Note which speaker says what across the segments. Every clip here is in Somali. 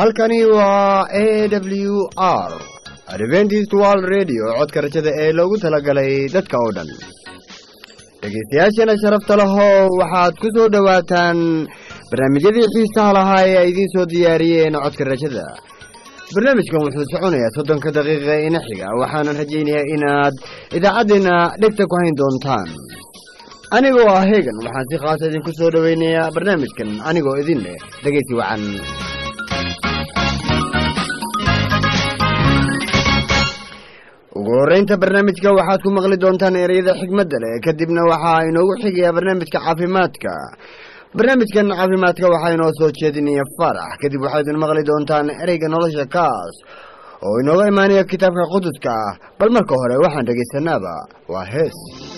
Speaker 1: halkani waa a w r adventist world radio codka rajada ee loogu talagalay dadka oo dhan dhegeystayaashana sharafta lehow waxaad ku soo dhowaataan barnaamijyadii xiisaha lahaa ee ay idiin soo diyaariyeen codka rajada barnaamijkan wuxuu soconayaa soddonka daqiiqa ina xiga waxaanan rajaynayaa inaad idaacaddeenna dhegta ku hayn doontaan anigoo ah heegan waxaan si khaasa idinku soo dhoweynayaa barnaamijkan anigoo idin leh dhegeysi wacan ugu horeynta barnaamijka waxaad ku maqli doontaan ereyada xigmadda leh kadibna waxaa inoogu xigayaa barnaamijka caafimaadka barnaamijkan caafimaadka waxaa inoo soo jeedinaya farax kadib waxaad idin maqli doontaan ereyga nolosha kaas oo inooga imaanaya kitaabka quduska ah bal marka hore waxaan dhegaysanaaba waa hees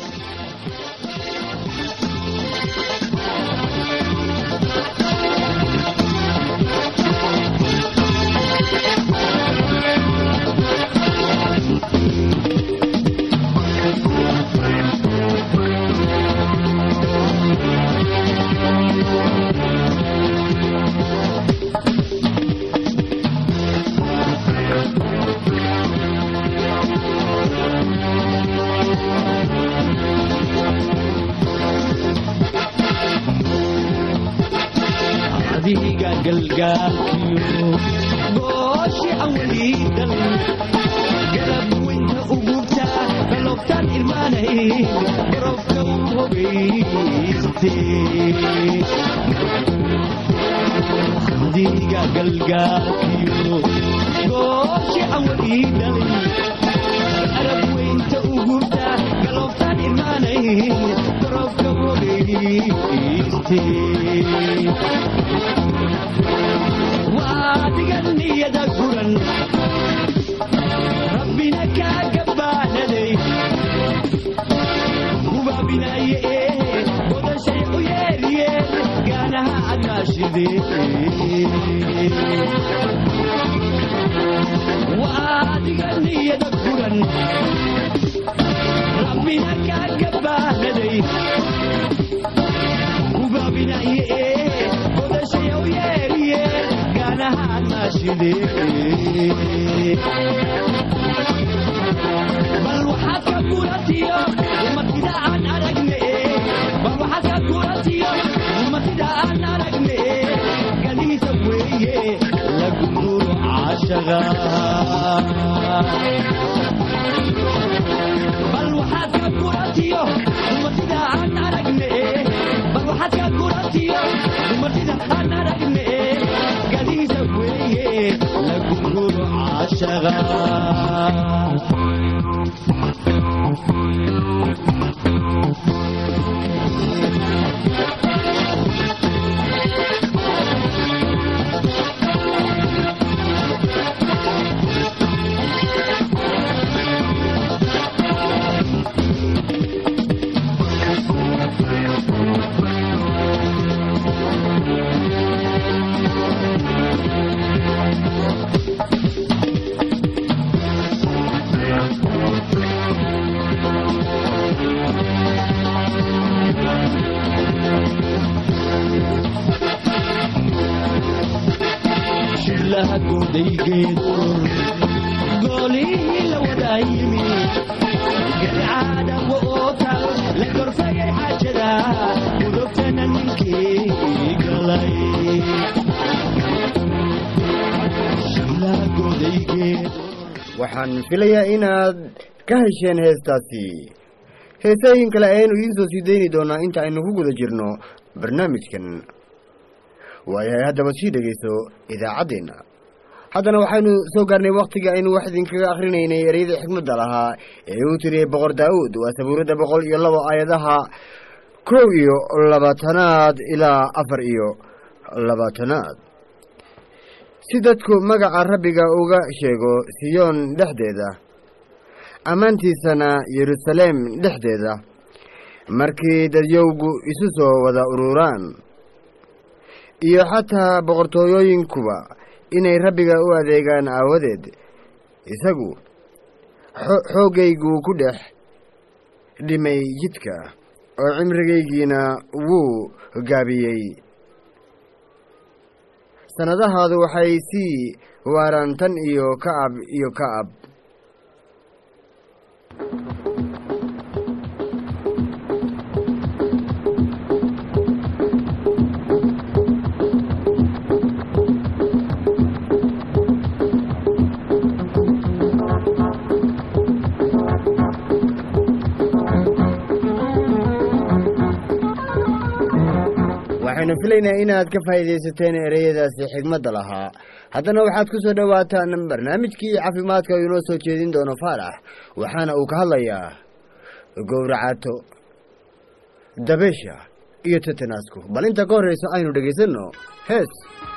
Speaker 2: adiga galgaalkiyo gooshi awliidan garab weynta ugubta galobtaan irmaanay garobka u hogayste adiga galgaalkiyo gooshi awliidan garab weynta ugubta galobtaan irmaanay garobka u hogayste waadigan niyada guran rabbina kaaga baahnaday hubaabinaye ee godashay u yeeriye gaanaha adnaashide waadigan niyada guran rabbina kaaga baahnaday hubaabinaye ee godashay u yeeriye gaanaha adnaashide bal waxaad ka guratiyo umatida aan aragne bal waxaad ka guratiyo umatida aan aragne ganiisa weeye lagu nuro caashaga bal waxaad ka guratiyo umatida aan aragne bal waxaad ka guratiyo umatida aan aragne ganiisa weeye lagu nuro caashaga shillaha goodaygeedu goolihii la wadaa yimi garcaada woota la gorfayay xaajada gudubtana ninkii galay shillaha goodaygeedu
Speaker 1: waxaan filayaa inaad ka hesheen heestaasi heesooyin kale ayaynu idiin soo sii dayni doonaa inta aynu ku guda jirno barnaamijkan waayahay haddaba sii dhegayso idaacaddeenna haddana waxaynu soo gaarnay wakhtiga aynu wax idinkaga akhrinaynay ereyada xikmadda lahaa ee uu tiriyey boqor daa'uud waa sabuuradda boqol iyo labo aayadaha kow iyo labaatanaad ilaa afar iyo labaatanaad si dadku magaca rabbiga uga sheego siyoon dhexdeeda ammaantiisana yeruusaleem dhexdeeda markii dadyowgu isu soo wada ururaan iyo xataa boqortooyooyinkuba inay rabbiga u adeegaan aawadeed isagu xooggaygu ku dhex dhimay jidka oo cimrigaygiina wuu gaabiyey sannadahaadu waxay sii waaraan tan iyo kacab iyo kacab waxaynu filaynaa inaad ka faa'iidaysateen ereyadaasi xigmadda lahaa haddana waxaad ku soo dhowaataan barnaamijkii caafimaadka uu inoo soo jeedin doono faarax waxaana uu ka hadlayaa gowracato dabeesha iyo tetanasku bal inta ka horreyso aynu dhegaysanno hees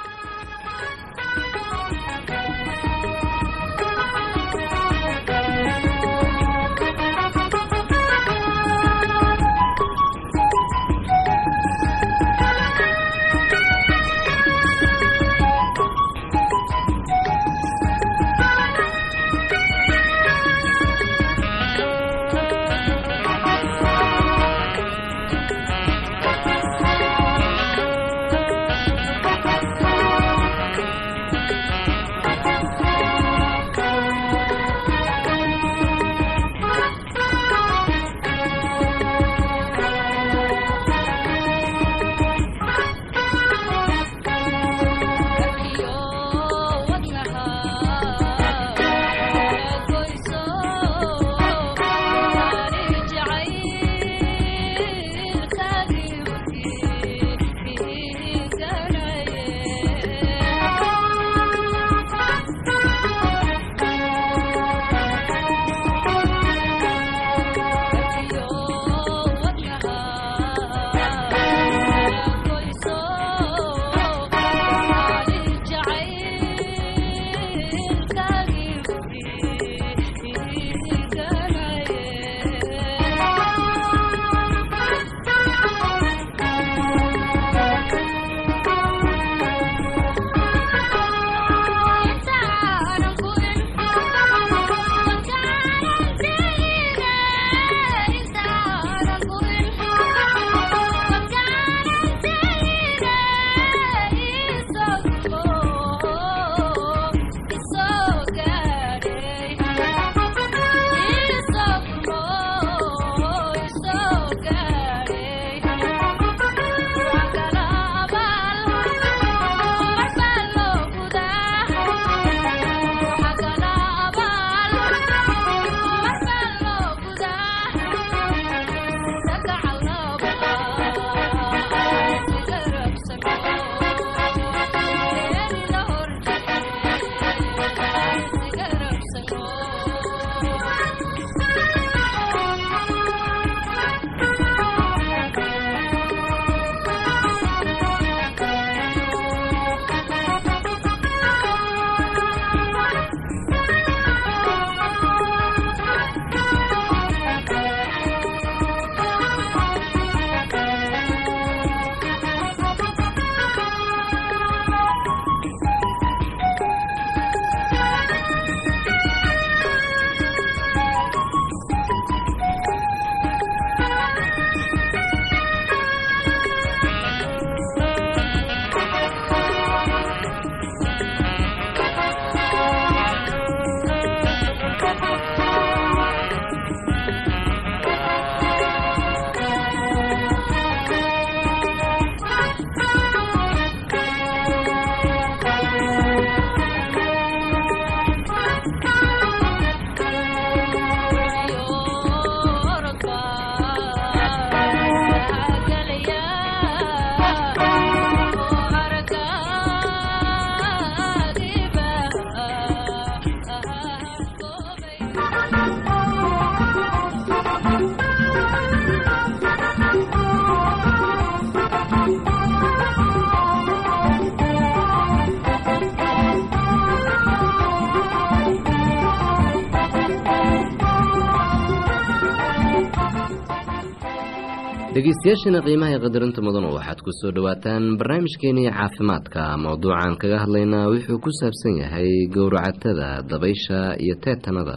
Speaker 3: dhegeystayaashana qiimaha ee qadarinta mudanu waxaad ku soo dhowaataan barnaamijkeenii caafimaadka mowduucan kaga hadlaynaa wuxuu ku saabsan yahay gowracatada dabaysha iyo teetanada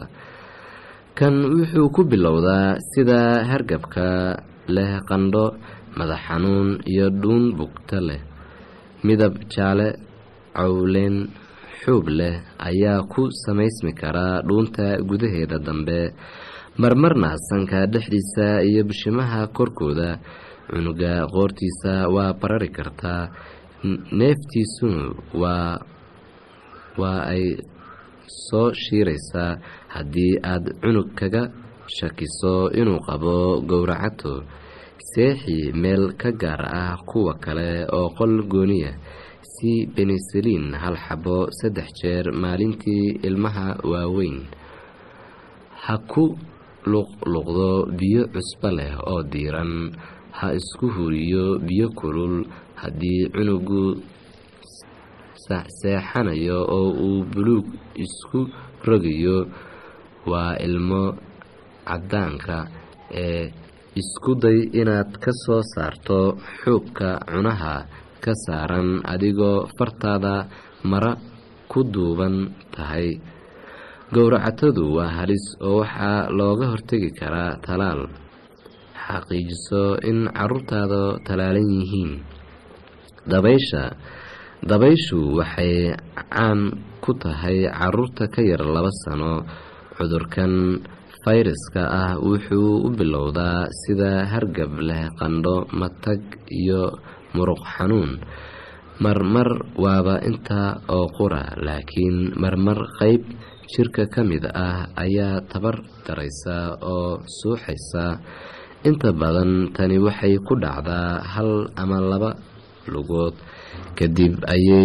Speaker 3: kan wuxuu ku bilowdaa sida hargabka leh qandho madax xanuun iyo dhuun bugta leh midab jaale cawleen xuub leh ayaa ku samaysmi karaa dhuunta gudaheeda dambe marmarna sanka dhexdiisa iyo bishimaha korkooda cunuga qoortiisa waa barari kartaa neeftiisuna waa waa ay soo shiiraysaa haddii aad cunug kaga shakiso inuu qabo gowracato seexi meel ka gaar ah kuwa kale oo qol gooniya si benisaliin hal xabo saddex jeer maalintii ilmaha waaweyn ha ku luqluqdo biyo cusbo leh oo diiran ha isku huriyo biyo kulul haddii cunugu seexanayo oo uu buluug isku rogayo waa ilmo cadaanka ee isku day inaad ka soo saarto xuubka cunaha ka saaran adigoo fartaada mara ku duuban tahay gowracatadu waa halis oo waxaa looga hortegi karaa talaal xaqiijiso in caruurtaada talaalan yihiin dabaysha dabayshu waxay caan ku tahay caruurta ka yar laba sano cudurkan fayraska ah wuxuu u bilowdaa sida hargab leh qandho matag iyo muruq xanuun marmar waaba intaa oo qura laakiin marmar qeyb jirka ka mid ah ayaa tabar daraysa oo suuxaysa inta badan tani waxay ku dhacdaa hal ama laba lugood kadib ayay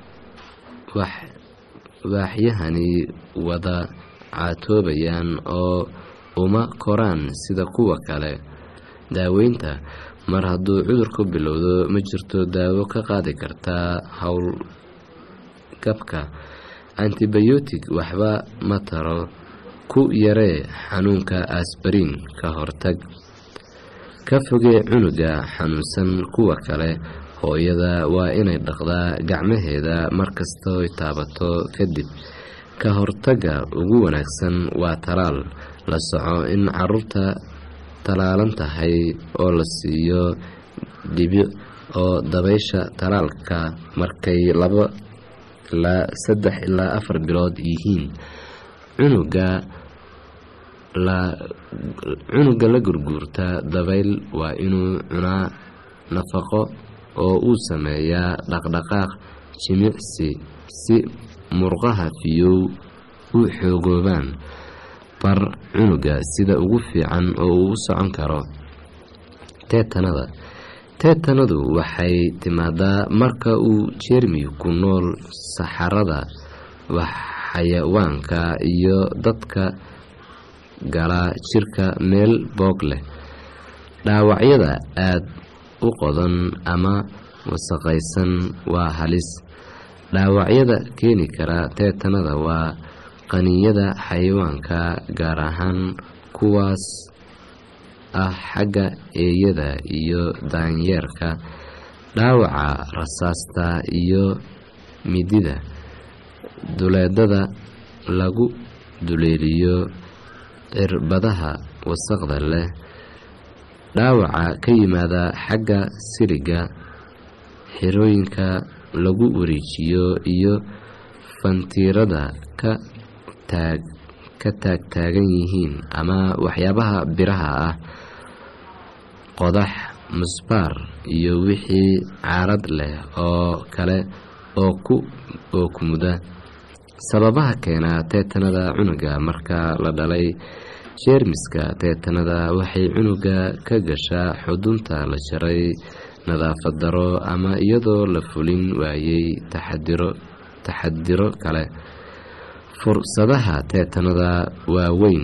Speaker 3: waaxyahani wada caatoobayaan oo uma koraan sida kuwa kale daaweynta mar hadduu cudurku bilowdo ma jirto daawo ka qaadi kartaa howlgabka antibayotic waxba ma taro ku yaree xanuunka asbariin ka hortag ka fogee cunuga xanuunsan kuwa kale hooyada waa inay dhaqdaa gacmaheeda markastooy taabato kadib ka hortagga ugu wanaagsan waa talaal la soco in caruurta talaalan tahay oo la siiyo dhibic oo dabaysha talaalka markay laba ilaa saddex ilaa afar bilood yihiin cunuga cunuga la gurguurta dabayl waa inuu cunaa nafaqo oo uu sameeyaa dhaqdhaqaaq jimicsi si murqaha fiyow u xoogoobaan bar cunuga sida ugu fiican oo uu u socon karo teetanada teetanadu waxay timaadaa marka uu jeermigu ku nool saxarada xayawaanka iyo dadka gala jirka meel boog leh dhaawacyada aad u qodan ama wasaqaysan waa halis dhaawacyada keeni kara teetanada waa qaniinyada xayawaanka gaar ahaan kuwaas ah xagga eeyada iyo daanyeerka dhaawaca rasaasta iyo midida duleedada lagu duleeliyo cirbadaha wasaqda leh dhaawaca ka yimaada xagga siliga xirooyinka lagu wareejiyo iyo fantiirada ka taag ka taagtaagan yihiin ama waxyaabaha biraha ah qodax musbaar iyo wixii caarad leh oo kale oo ku oo kumuda sababaha keena teetanada cunuga marka la dhalay jeermiska teetanada waxay cunuga ka gashaa xudunta la jaray nadaafad daro ama iyadoo la fulin waayey taxadiro taxadiro kale fursadaha teetanada waa weyn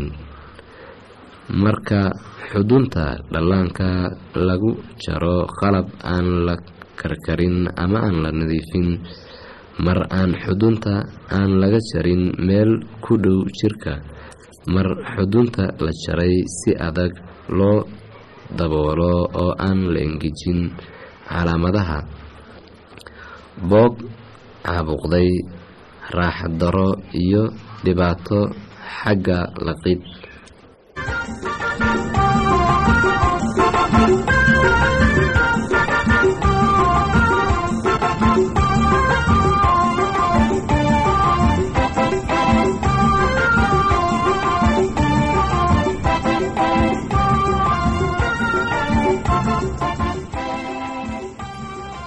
Speaker 3: marka xudunta dhallaanka lagu jaro qalab aan la karkarin ama aan la nadiifin mar aan xudunta aan laga jarin meel ku dhow jirka mar xudunta la jaray si adag loo daboolo oo aan la engejin calaamadaha boog caabuqday raaxad daro iyo dhibaato xagga laqid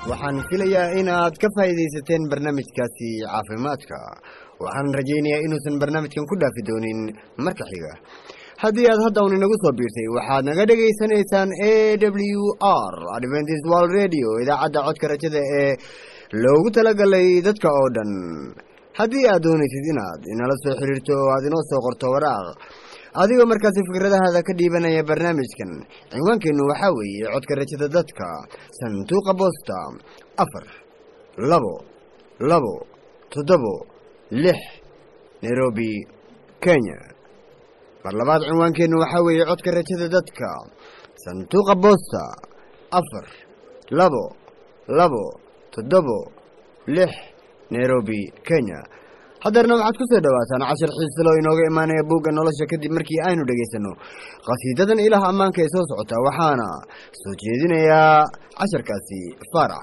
Speaker 1: waxaan filayaa inaad ka faa'iidaysateen barnaamijkaasi caafimaadka waxaan rajaynayaa inuusan barnaamijkan ku dhaafi doonin marka xiga haddii aad hadda un inagu soo biirtay waxaad naga dhegaysanaysaan a w r adventist world radio idaacadda codka rajada ee loogu talagalay dadka oo dhan haddii aad doonaysid inaad inala soo xiriirto oo aad inoo soo qorto waraaq adigoo markaasi fikradahaada ka dhiibanaya barnaamijkan cinwaankeennu waxaa weeye codka rajada dadka sanduuqa boosta afar labo labo toddobo lix nairobi kenya mar labaad cinwaankeennu waxaa weeye codka rajada dadka sanduuqa boosta afar labo labo toddobo lix nairobi kenya haddeerna waxaad ku soo dhowaataan cashar xiisalo inooga imaanaya buugga nolosha kadib markii aynu dhegaysanno qhasiidadan ilaah ammaanka ee soo socota waxaana soo jeedinayaa casharkaasi faarax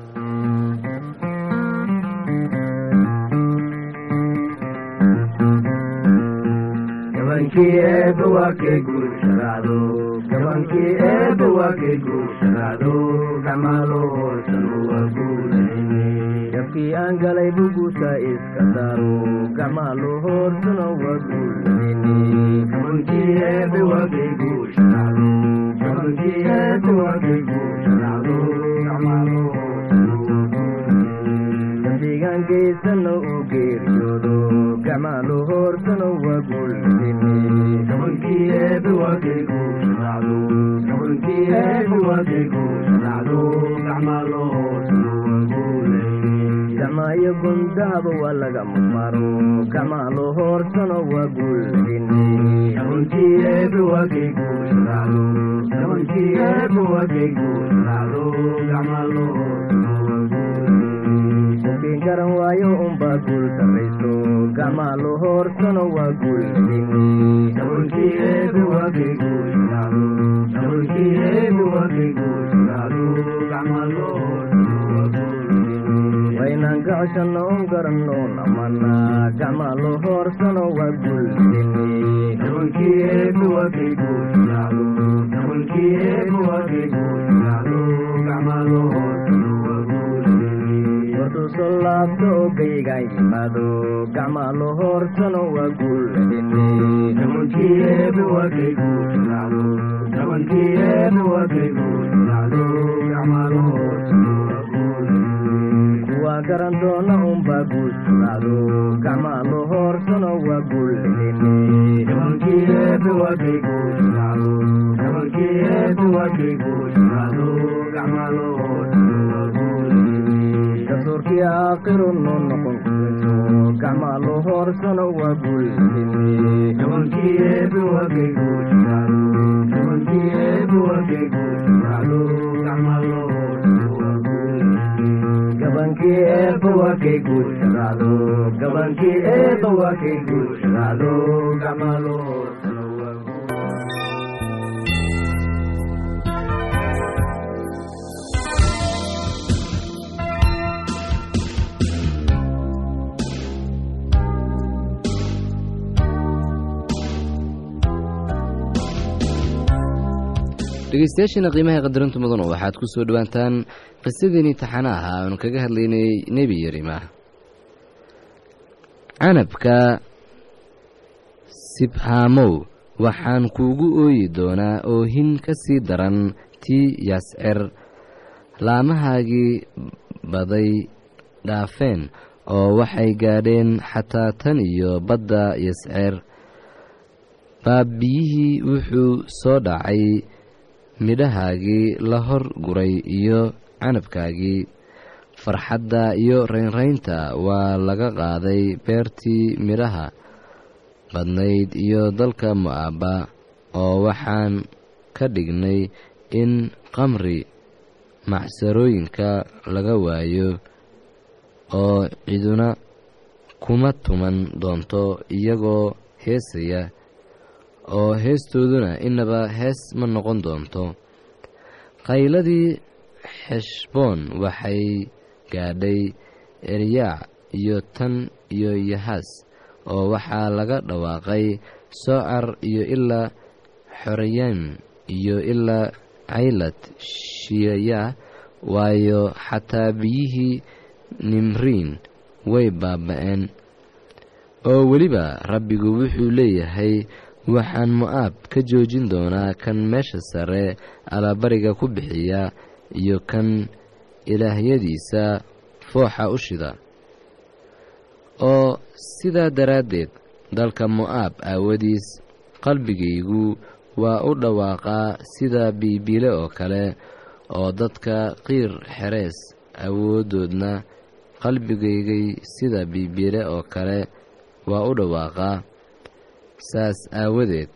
Speaker 4: gabankii eebba waa kay guusharaado gabankii eebba waa kay guusharaado gacmaalo hoosan waa guulayni jabkii aan galay bugusa iska daaro gacmaalo hoorsano waa guulayni gabankii eebba waa kay guusharaado gabankii eebba waa kay guusharaado gacmaalo hoosan waa guulayni dambigaankaysano u geeriyoodo gacmaalo hoorsano waa guulayni gabankii eebba waa kay guusharaado gabankii eebba waa kay guusharaado gacmaalo hoosan waa guulayni gacmaayo gundahaba waa laga mudmaaro gacmaalo hoorsano waa guulayni gabankii eebba waa kay guusharaado gabankii eebba waa kay guusharaado gacmaalo hoosan waa guulayni qofkii garan waayo unbaa guul darayso gacmaalo hoorsano waa guulayni gabankii eebba waa kay guusharaado gabankii eebba waa kay guusharaado gacmaalo hoosan waa guulayni waynaan gacshano un garanno namana gacmaalo hoorsano waa guulayni gabankii eebba waa kay guusharaado gabankii eebba waa kay guusharaado gacmaalo hoosan waa guulayni wartuu soo laabto oo gaygaan yimaado gacmaalo hoorsano waa guulayni gabankii eebba waa kay guusharaado gabankii eebba waa kay guusharaado gacmaalo hoosan waa guulayni kuwaa garan doona unbaa guusharaado gacmaalo hoorsano waa guulayni gabankii eebba waa kay guusharaado gabankii eebba waa kay guusharaado gacmaalo hoosan waa guulayni dastuurkii aakhiru noo noqon kuweyso gacmaalo hoorsano waa guulayni gabankii eebba waa kay guusharaado gabankii eebba waa kay guusharaado gacmaalo hoosan waa guulayni gabankii eebba waa kay guusharaado gabankii eebba waa kay guusharaado gacmaalo hoosan waa guulayni
Speaker 3: dhegeystayaashiina qiimaha qadarinta mudanu waxaad ku soo dhowaataan qisadeenii taxana aha aanu kaga hadlaynay nebi yerima canabka sibhaamow waxaan kuugu ooyi doonaa oohin ka sii daran tii yascer laamahaagii baday dhaafeen oo waxay gaadheen xataa tan iyo badda yascer baabiyihii wuxuu soo dhacay midhahaagii la hor guray iyo canabkaagii farxadda iyo raynraynta waa laga qaaday beertii midhaha badnayd iyo dalka mo'aaba oo waxaan ka dhignay in qamri macsarooyinka laga waayo oo ciduna kuma tuman doonto iyagoo heesaya oo heestooduna inaba hees ma noqon doonto qayladii xeshboon waxay gaadhay eryaac iyo tan iyo yahaas oo waxaa laga dhawaaqay soocar iyo ilaa xoreyam iyo ilaa caylad shiyaya waayo xataa biyihii nimriin way baaba-een oo weliba rabbigu wuxuu leeyahay waxaan mo'aab ka joojin doonaa kan meesha sare alabariga ku bixiya iyo kan ilaahyadiisa fooxa u shida oo sidaa daraaddeed dalka mo'aab aawadiis qalbigaygu waa u dhawaaqaa sida biibiile oo kale oo dadka qiir xerees awooddoodna qalbigaygay sida biibiile oo kale waa u dhawaaqaa saas aawadeed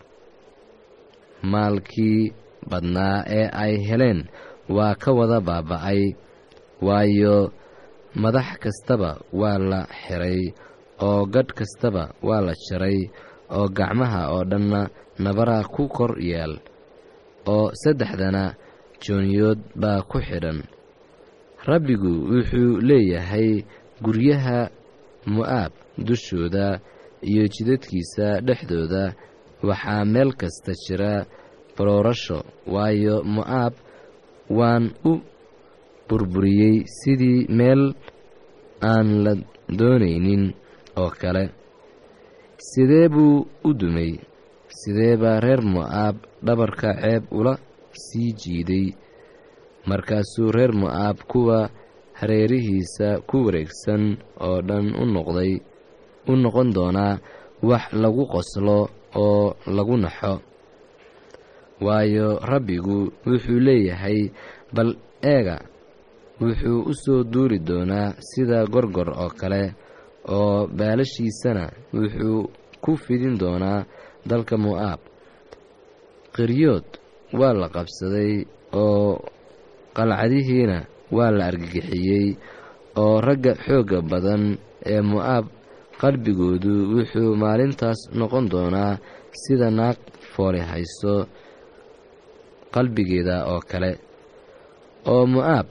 Speaker 3: maalkii badnaa ee ay heleen waa ka wada baaba-ay waayo madax kastaba waa la xiray oo gadh kastaba waa la jaray oo gacmaha oo dhanna nabaraa ku kor yaal oo saddexdana jooniyood baa ku xidhan rabbigu wuxuu leeyahay guryaha mo'aab dushooda iyo jidadkiisa dhexdooda waxaa meel kasta jira baroorasho waayo mo'aab waan u burburiyey sidii meel aan la doonaynin oo kale sidee buu u dumay sidee baa reer mo'aab dhabarka ceeb ula sii jiiday markaasuu reer mo'aab kuwa hareerihiisa ku wareegsan oo dhan u noqday u noqon doonaa wax lagu qoslo oo lagu naxo waayo rabbigu wuxuu leeyahay bal eega wuxuu u soo duuri doonaa sida gorgor oo kale oo baalashiisana wuxuu ku fidin doonaa dalka mo'aab qiryood waa la qabsaday oo qalcadihiina waa la argagixiyey oo ragga xoogga badan ee mo'aab qalbigoodu wuxuu maalintaas noqon doonaa sida naag fooli hayso qalbigeeda oo kale oo mo'aab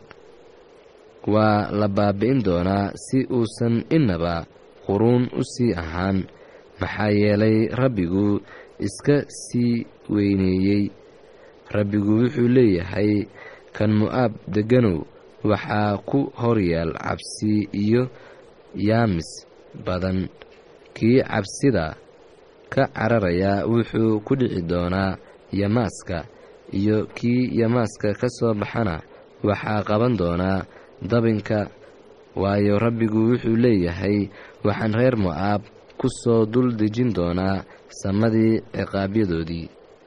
Speaker 3: waa la baabi'in doonaa si uusan innaba quruun u sii ahaan maxaa yeelay rabbigu iska sii weyneeyey rabbigu wuxuu leeyahay kan mo'aab degganow waxaa ku horyaal cabsi iyo yaamis badan kii cabsida ka cararaya wuxuu ku dhici doonaa yamaaska iyo kii yamaaska ka soo baxana waxaa qaban doonaa dabinka waayo rabbigu wuxuu leeyahay waxaan reer mo'aab ku soo dul dejin doonaa samadii ciqaabyadoodii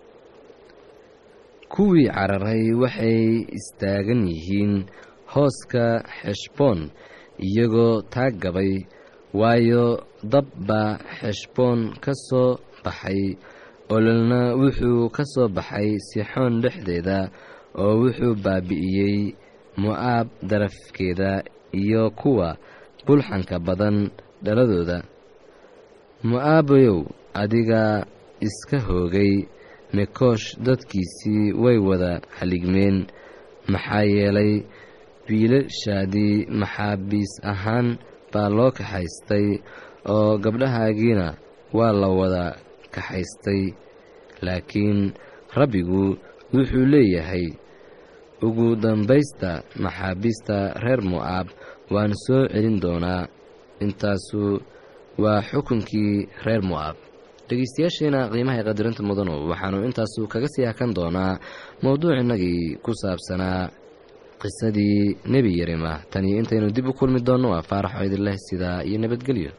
Speaker 3: kuwii cararay waxay istaagan yihiin hooska xeshboon iyagoo taag gabay waayo dab baa xeshboon ka soo baxay ololna wuxuu ka soo baxay sixoon dhexdeeda oo wuxuu baabi'iyey mo'aab darafkeeda iyo kuwa bulxanka badan dhaladooda mo'aabayow adigaa iska hoogay mekoosh dadkiisii way wada haligmeen maxaa yeelay wiilashaadii maxaabiis ahaan baa loo kaxaystay oo gabdhahaagiina waa la wada kaxaystay laakiin rabbigu wuxuu leeyahay ugu dambaysta maxaabiista reer mo'aab waan soo celin doonaa intaasu waa xukunkii reer mo'aab dhegeystayaasheena qiimaha qadirinta mudanu waxaanu intaasu kaga sii hakan doonaa mowduucinnagii ku saabsanaa qisadii nebi yerima tan iyo intaynu dib u kulmi doonno waa faarax oo idin leh sidaa iyo nabadgelyo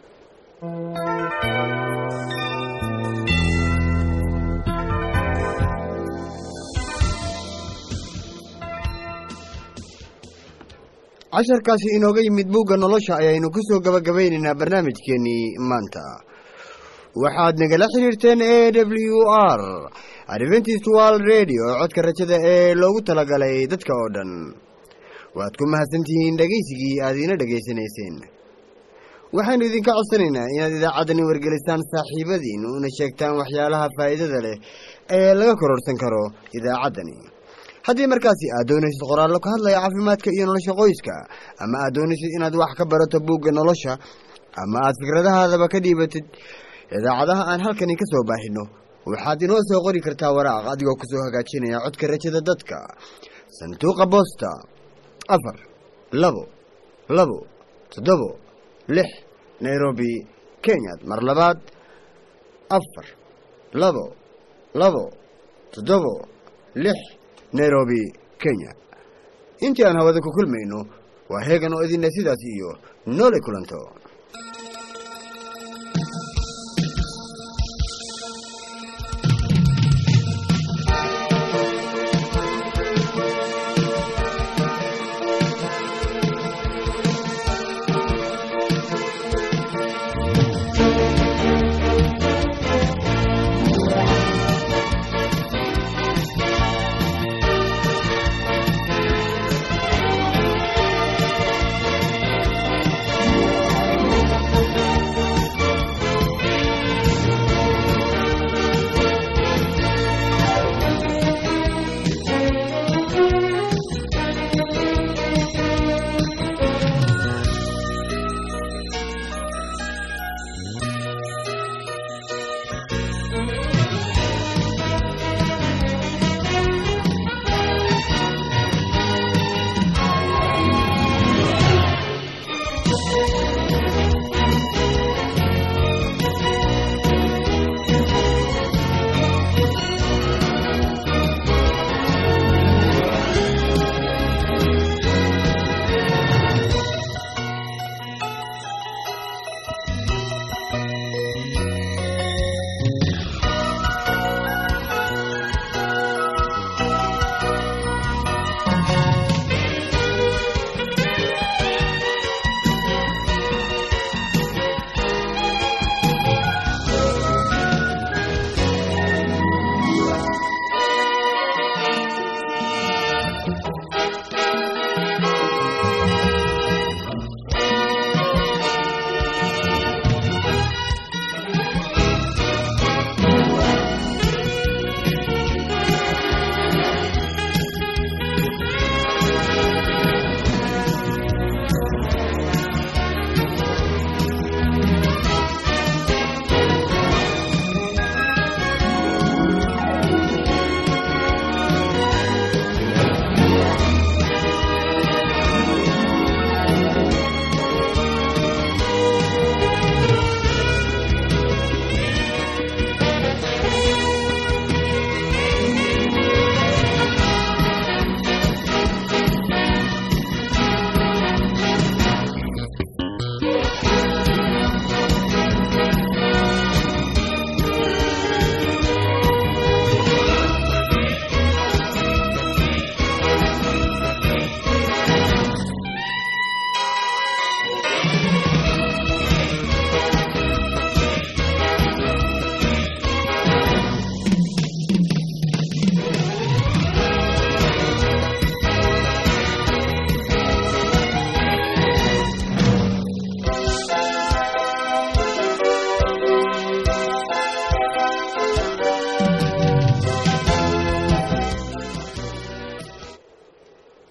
Speaker 1: casharkaasi inooga yimid buugga nolosha ayaynu ku soo gabagabaynaynaa barnaamijkeennii maanta waxaad nagala xiriirteen a w r adventist world radio codka rajada ee loogu talagalay dadka oo dhan waad ku mahadsantihiin dhegaysigii aad iina dhegaysanayseen waxaynu idinka codsanaynaa inaad idaacaddani wargelisaan saaxiibadiin una sheegtaan waxyaalaha faa'iidada leh ee laga kororsan karo idaacaddani haddii markaasi aad doonaysid qoraallo ka hadlaya caafimaadka iyo nolosha qoyska ama aad doonaysid inaad wax ka barato buugga nolosha ama aad fikradahaadaba ka dhiibatid idaacadaha aan halkani ka soo baahino waxaad inoo soo qori kartaa waraaq adigoo kusoo hagaajinaya codka rajada dadka sanduuqa boosta afar labo labo toddobo lix nairobi kenya mar labaad afar labo labo toddobo lix nairobi kenya intii aan hawada ku kulmayno waa heegan oo idinle sidaas iyo noole kulanto